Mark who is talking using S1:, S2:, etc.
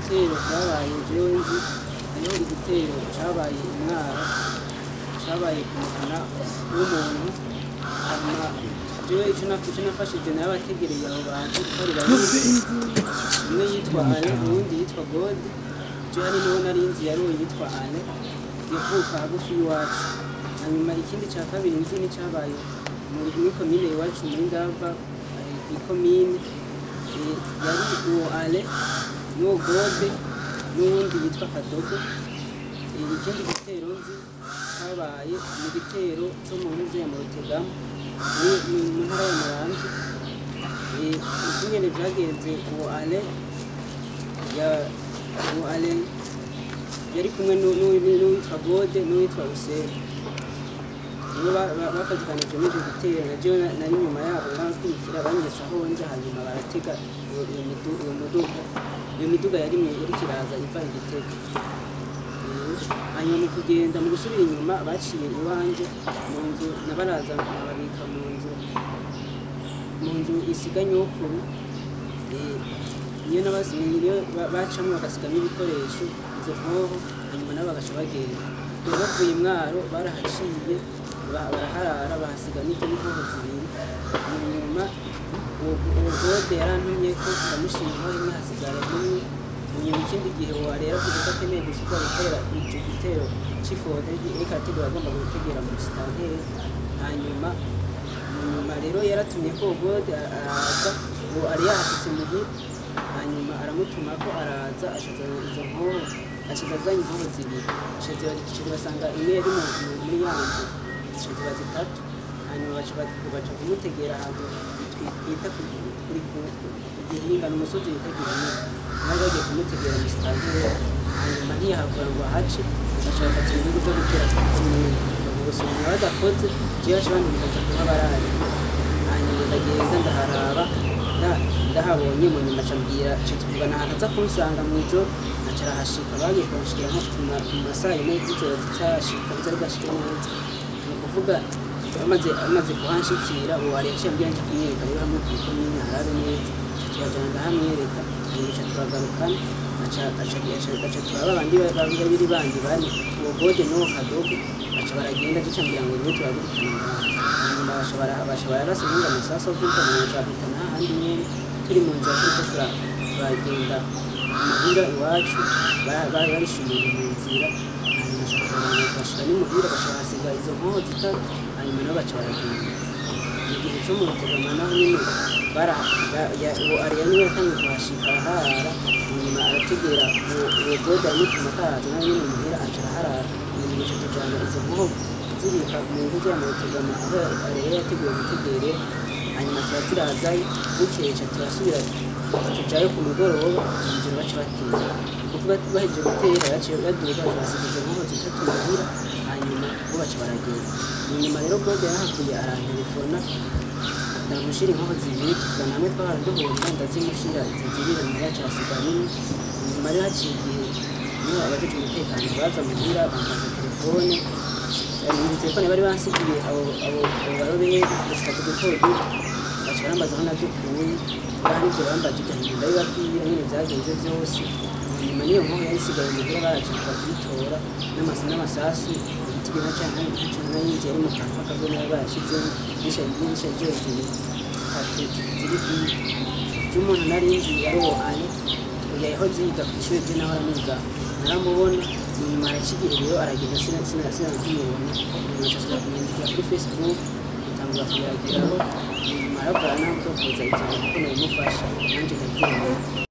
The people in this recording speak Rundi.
S1: ibitero byabaye jewe nzi hariho igitero cabaye imwara cabaye ku muhana w'umuntu hanyuma jewe ico na- ico nafashije nayo abategereye abo bantu kuko ari babiri umwe yitwa ale uwundi yitwa godi jewe hari n'uwo nari nzi yari uwo yitwa ale yavuka hagufi y'iwacu hanyuma ikindi ca kabiri nzi ni cabaye muri muri komine iwacu muri ndava eh, ikomine eh, yari uwo ale n'uwo gode n'uwundi yitwa kadogo Eh, ikindi gitero nzi cabaye mu gitero co mu nzu ya Murutegama ni- ni mu ntara ya Muramvya Eh, ukungene vyagenze uwo ale ya uwo ale yari kumwe n'u- n'u- n'uwitwa gode n'uwitwa useni nibo ba- ba- bafatikanije muri icyo gitero na jewe na- nari inyuma yabo barakurikira banyeretse aho nja hanyuma baratega iyo iyo midu- iyo muduga iyo miduga yari mu- yariko iraza iva igitego Eh, hanyuma mu kugenda mu gusubira inyuma baciye iwanje mu nzu nabaraza babika mu nzu mu nzu isiga nyokuru Eh, niyo nabasigaye niyo ba- bacamwo bagasigamo ibikoresho izo nkoho hanyuma nabo bagaca bagenda rero bavuye imwaro barahaciye ba- baraharara bahasiga n'izo n'inkoho zibiri hanyuma uwo uwo gode yarantumye ko ndamushima inkoho imwe hasigara imwe hanyuma ikindi gihe warera avuga ko akeneye gushyirwa gutera icyo gitero cy'ifoto reka ategura agomba gutegera mu sitanteri hanyuma nyuma rero yaratumye ko gode araza uwo ari yahashitse muhira hanyuma aramutuma ko araza ashaza izo nkoho ashize azanye inkoho zibiri ashize basanga imwe yari mu mu- muri ya nzu zica ziba zitatu hanyuma baca ba- baca kumutegera ahantu twi- twita ku- kuri ku- igihingano umusozi wita gihinga nawe bagiye kumutegera mu sitanteri hanyuma ntiyahavura ngo ahace baca bafata ibihugu byo gutera komine ubusumwa badakoze jewe baca bandikaza kuba barari hanyuma ndagenda ndaharaba nda- ndahabonye mu nyuma acambwira ca tuvugana ahantu aza kunsanga mu ijoro aca arahashika bagiye kunshikira nko ku ma- mu masaha yine z'ijoro zitarashika zari bwashike neza ni ukuvuga amaze amaze kuhanshikira uwo wari yaciye ambwira nje kumwereka rero hamwe ku ikomine harabe neza aca turajana ndahamwereka hanyuma aca turagarukana aca aca aca aca turaba abandi ba- ba- babiri bandi bari uwo gode n'uwo kadogo baca baragenda duca mbwira ngo niwe turagurikana ngaha hanyuma bashobora bashobora basigunga amasasu avuga mu nshakutana hahandi nyene turi mu nzira turiko tura- turagenda muhira iwacu ba- bari barishimiye mu nzira hanyuma bashika n'imuhira bashobora hasiga izo nkoho zitatu hanyuma nabo baca baragenda mu gihe cyo mu rutegama naho nyine bara ya- ya- uwo ariya niwe yatangiye kuhashika araharara hanyuma arategera uwo uwo gode aramutuma akahaza nawe nyine muhira aca araharara hanyuma aca tujana izo nkoho zibika mu nzu ya mu rutegama aho ariya yateguye gutegere hanyuma tuba turazayo bukeye ca turasubira tujayo ku mugoroba injiro baca batera kuvuga ati bahejeje gutera baciye baduga basiga izo nkoho zitatu muhira hanyuma bo baca baragenda inyuma rero gode yarahavuye arantelefona ndamushira inkoho zibiri tuvugana hamwe twahora duhurira ndazimushira izo zibiri mu yacu hasigara imwe inyuma rero haciye igihe niho abajeje umutekano baza muhira bambaza telefone muri telefone bari bansigiye abo abo abo barobere dufite duto duto baca barambaza aho nadukuye kandi ibyo bambaje ibyo ndabibabwira nyine byagenze byose nyuma n'iyo nkoho yari isigaye muhira baracika kuyitora n'amasa n'amasasu ibiti bina cyane n'icana y'inzu yari mu kantu k'akagono bari barashizemo n'isha ryose zitatu ziri kumwe by'umuntu nari nzi yarohanye yahoze yiga ku ishuri rye naho araniga naramubona nyuma aracigiye rero aragenda sina sina sina nkimubona nyuma ashobora kumwandikira kuri facebook atangura kuyagiraho nyuma aravura nawe kuza ijambo kuko nabimufasha nanjye ndabyemera